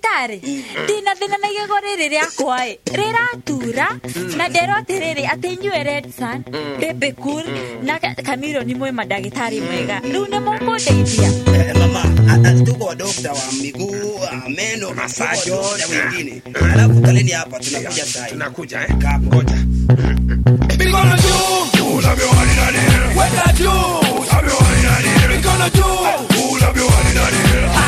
ndagĩtarĩ ndĩna thĩna na igego rĩrĩ rĩakwa ĩ rĩratura na nderwo atĩrĩrĩ atĩ inyuĩ redsan bebekul na Ka- kamiloni mwĩ mandagĩtarĩ mwega rĩu nĩ mũkũndeithia Eh, mama a- a- tuko dokta wa miguu wa meno Masajo. na wengine alafu kaleni hapa tunakuja sai tunakuja eh? ngoja Mikono juu, unavyohali nani? Weka juu, unavyohali nani? Mikono juu, unavyohali nani?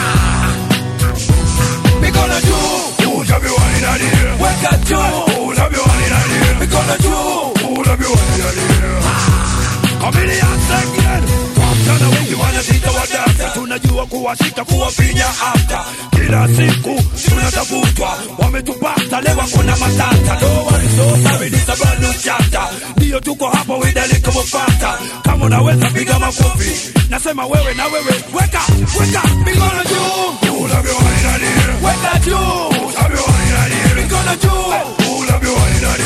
Mikono juu, unavyohali nani? Weka juu, unavyohali nani? Mikono juu, unavyohali nani? Chameleon again. Wasichana wengi wanazita wadata, tunajua kuwashika kuwafinya afta. Kila siku tunatafutwa, wametupata leo kuna matata. Don't worry, so sorry, this a brand new chapter. Ndio tuko hapa widali kumupata. Kama unaweza piga makofi, nasema wewe na wewe, weka weka mikono juu, unavyohali nani? Weka juu, unavyohali nani? Mikono juu, unavyohali nani?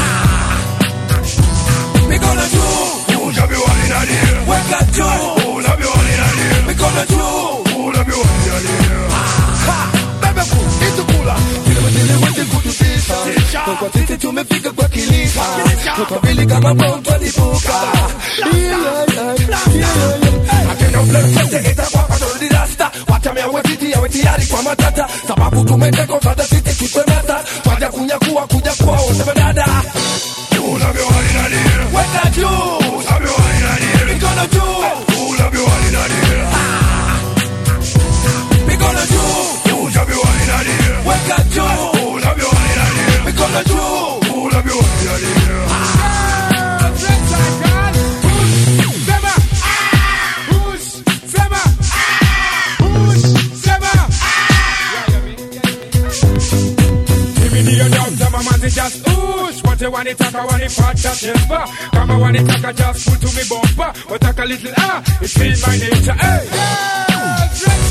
mikono juu, unavyohali nani? Weka juu, unavyohali nani? Mikono juu, unavyohali nani? Ha, bebe ku, itukula, kile wengine wote kututisa. Kwa sisi tumefika kwa kilisa, kwa vile kama bomu twalipuka. Yeah, yeah, yeah, yeah, yeah. Akenda uflexete, itakuwa kwa torudi rasta. Watamea wetiti, yawe tayari kwa matata. Sababu tumeteka usada sisi kikwemata. Twaja kunyakua, kuja kwa useme dada unavyohali nani? Weka juu, unavyohali nani? Mikono juu, unavyohali nani? Mikono juu, unavyohali nani? Weka juu, unavyohali nani? Mikono juu, unavyohali nani? Mimi ndiyo doctor, mama zi just oosh Wote wanitaka wanipata chespa Kama wanitaka just pull to me bumper Wataka little ah, it's in my nature hey.